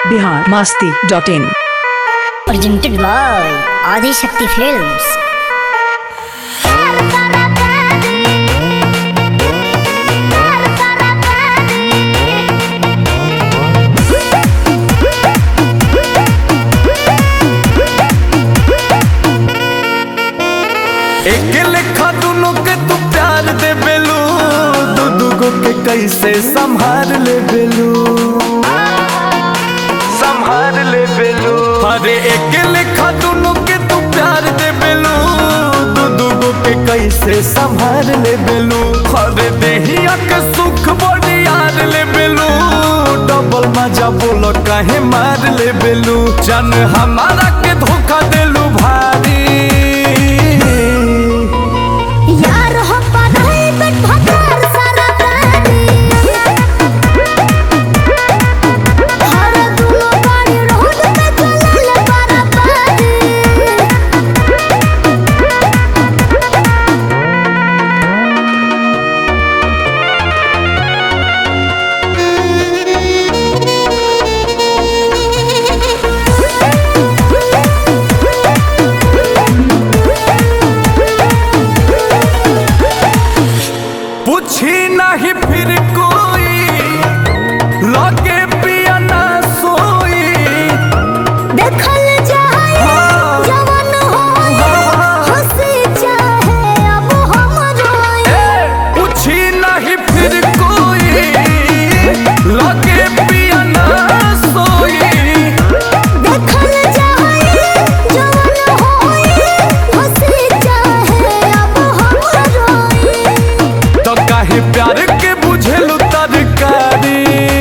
Bihar Masti dot in presented by Adi Shakti Films. एक लेखा दुनो के तू प्यार दे बेलू दू दुगो के कैसे संभाल ले बेलू संभाल ले बेलू अरे एक लेखा दुनो के तू प्यार दे बेलू दू दुगो के कैसे संभाल ले बेलू अरे देहिया के सुख बड़ी यार ले बेलू डबल मजा बोलो काहे मार ले बेलू जन हमारा के धोखा देलू भारी यार हो पढ़ाई बट भकार सारा प्राणी हर दुनो गाड़ी रोड पे चलल पारा पारी पूछी नहीं फिर कोई लगे पिया ना सोई देखल जाए जवान होए हंसी चाहे अब हम रोए ए, पूछी नहीं फिर कोई लगे पिया ना सोई देखल जाए जवान होए हंसी चाहे अब हम रोए तो काहे प्यार के बुझेलू तरकारी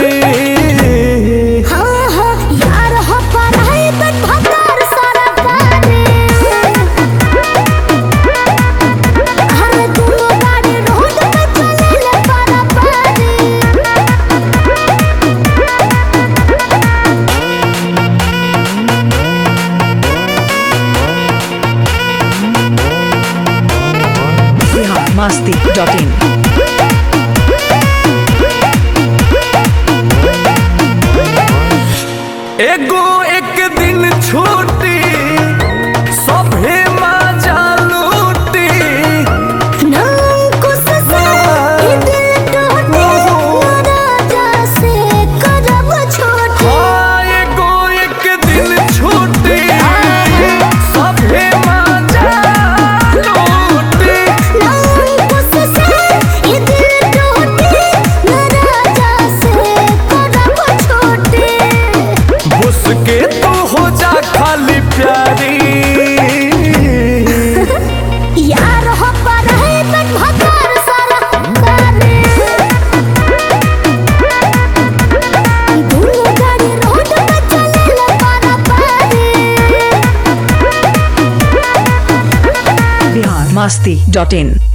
हाँ हाँ यार हो पढ़ाई बट भकार सारा पानी हर दुनो गाड़ी रोड पे चलल पारा पारी बिहार मास्ती डॉट इन एगो एक दिन छूटी सभे मजा लूटी नामुकुस से ये दिल टूटे राजा से करब छोटे हाँ, एगो एक दिन छूटी सभे मजा लूटी नामुकुस से ये दिल टूटे राजा से करब छोटे उसके तू हो जा खाली प्यारी यार हो पढ़ाई बट भकार सारा करे दुनो गाड़ी रोड पे चलल पारा पारी बिहार मास्ती डॉट इन